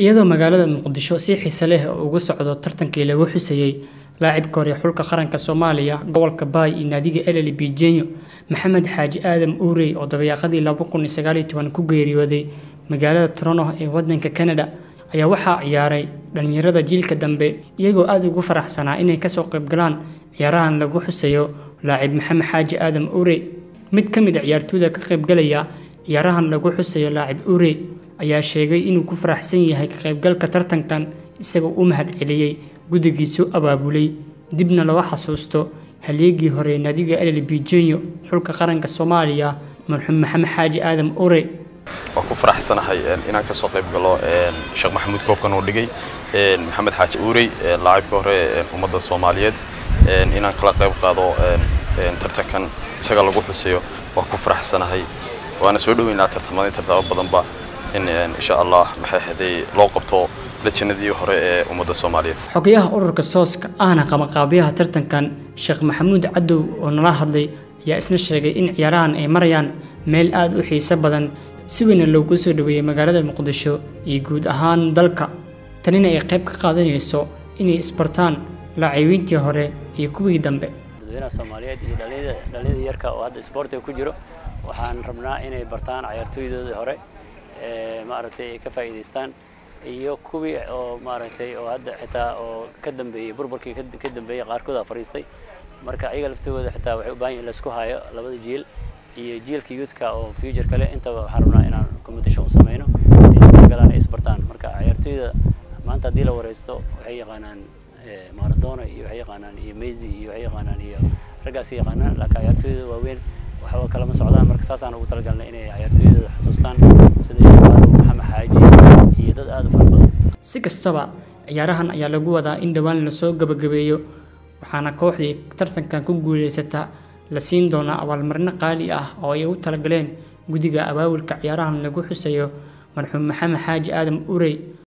iyadoo magaalada muqdisho si xiise leh ugu socdo tartankii lagu xusayey laacibka hore xulka qaranka soomaaliya gobolka baay iyo naadiga eleli bijenyo maxamed xaaji aadam uurey oo dabayaaqadii laba kun iyo sagaal iyo toban ku geeriyooday magaalada toronto ee wadanka canada ayaa waxaa ciyaaray dhalinyarada jiilka dambe iyagoo aada ugu faraxsanaa inay kasoo qaybgalaan ciyaarahan lagu xusayo laacib maxamed xaaji aadam uurey mid ka mid a ciyaartooyda ka qaybgalaya ciyaarahan lagu xusayo laacib uurey ayaa sheegay inuu ku faraxsan yahay ka qaybgalka tartankan isagoo u mahad celiyey guddigiisu abaabulay dibna loo xasuusto halyeegii hore naadiga elel bijenyo xulka qaranka soomaaliya marxuum maxamed xaaji aadam ure waan ku faraxsanahay inaan kasoo qayb galo sheekh maxamuud koobkan uu dhigay maxamed xaaji uurey laacibka hore ummadda soomaaliyeed inaan kala qayb qaado tartankan isaga lagu xusayo waan ku faraxsanahay waana soo dhoweynaa tartamadii tartamo badanba in insha allah maxay haday loo qabto lajinadii hore ee ummadda soomaaliyeed xogayaha ururka sooska ahna qabanqaabiyaha tartankan sheekh maxamuud cadow oo nala hadlay ayaa isna sheegay in ciyaarahan ay marayaan meel aada u xiiso badan si weyna loogu soo dhaweeyey magaalada muqdisho iyo guud ahaan dalka tanina ay qayb ka qaadanayso inay isbartaan laacibiintii hore iyo kuwii dambe dadweynaha soomaaliyeed iyo dhalinyada yarka oo hadda isboortiga ku jiro waxaan rabnaa inay bartaan cayaartooydoodii hore maaragtay ay ka faa'iidaystaan iyo kuwii oo maaragtay oo hadda xitaa oo ka dambeeyey burburkii ka dambeeyey qaarkooda fariistay marka ayaga laftooda xitaa waxay u baahan yihin laisku hayo labada jiil iyo jiilka youthka oo future kale intaba waxaan rabnaa inaan competition u sameyno isgalaan ay isbartaan marka ciyaartooyda maanta haddii la wareysto waxay yaqaanaan maradona iyo waxay yaqaanaan iyo messi iyo waxay yaqaanaan iyo raggaas yaqaanaan laakiin ciyaartooyda waaweyn waxba kalama socdaan marka saasaan ugu talagalnay inay ciyaartooydooda xasuustaan sida shabaalo maxamed xaaji iyo dad aada u fara badan si kastaba ciyaarahan ayaa lagu wadaa in dhowaan lasoo gabagabeeyo waxaana kooxdii tartankan ku guuleysata la siin doonaa abaalmarino qaali ah oo ay u talagaleen guddiga abaabulka ciyaarahan lagu xusayo marxuum maxamed xaaji aadam urey